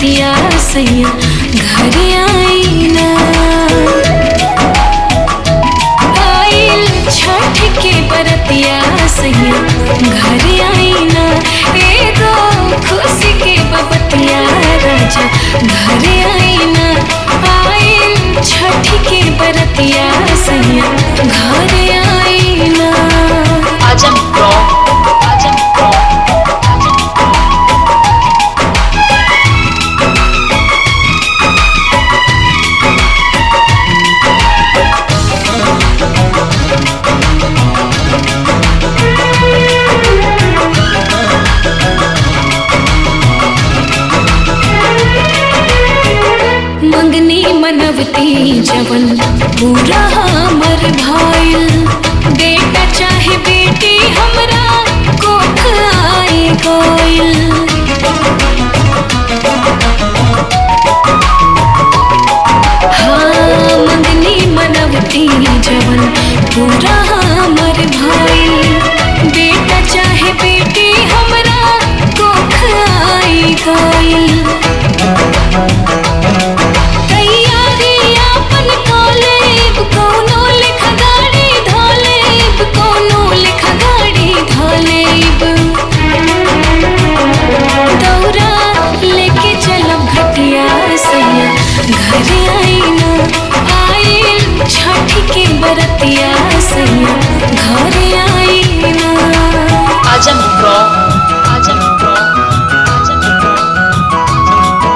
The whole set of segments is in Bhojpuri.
बरतिया सैया घर आई ना आइल छठ के बरतिया सैया घर आई ना एगो खुशी के बबतिया राजा घर आई ना आइल छठ के बरतिया सैया घर आई ना Ajam Pro. Ajam Pro. Ajam Pro. मंगनी मनवती जवन पूरा हमर भाईल बेटा चाहे बेटी हमरा कोख आए गइल हाँ मंगनी मनवती जवन पूरा हमर भाईल बेटा चाहे बेटी हमरा कोख आए गइल तैयारी आपन कॉलेब कोनो लिख गाड़ी धोलेब कोनो लिख गाड़ी धोलेब दौरा लेके चलब घटिया सैया घर आईना आइल छठ के बरतिया सैया घर आईना Ajam Pro. Ajam Pro. Ajam Pro.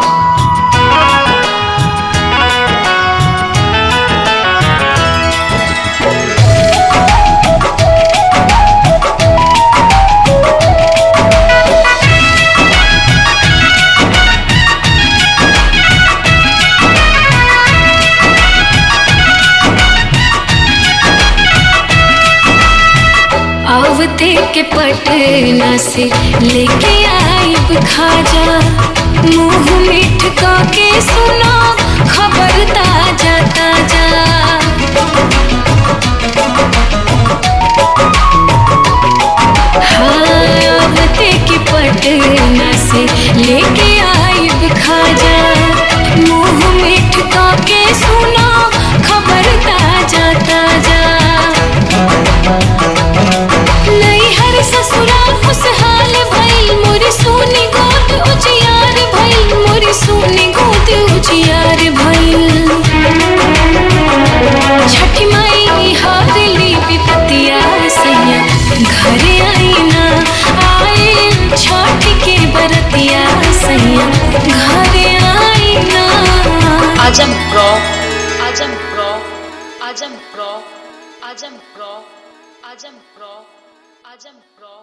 आवते के पटना से लेके आइब खाजा मुंह मीठ का के सुना खबर ताजा ताजा हाँ आवते के पटना से लेके आइब खाजा मुंह मीठ का के सुना खबर ताजा ताजा नैहर ससुराल खुशहाल भइल मोरी सोनी गोद उजियार भइल मोरी सोनी गोद उजियार भइल छठी माई हारली विपतिया सैया घर आईना आइल छठ के बरतिया सैया घर आईना Ajam Pro. Ajam Pro. Ajam Pro. Ajam Pro. Ajam Pro. Ajam Pro.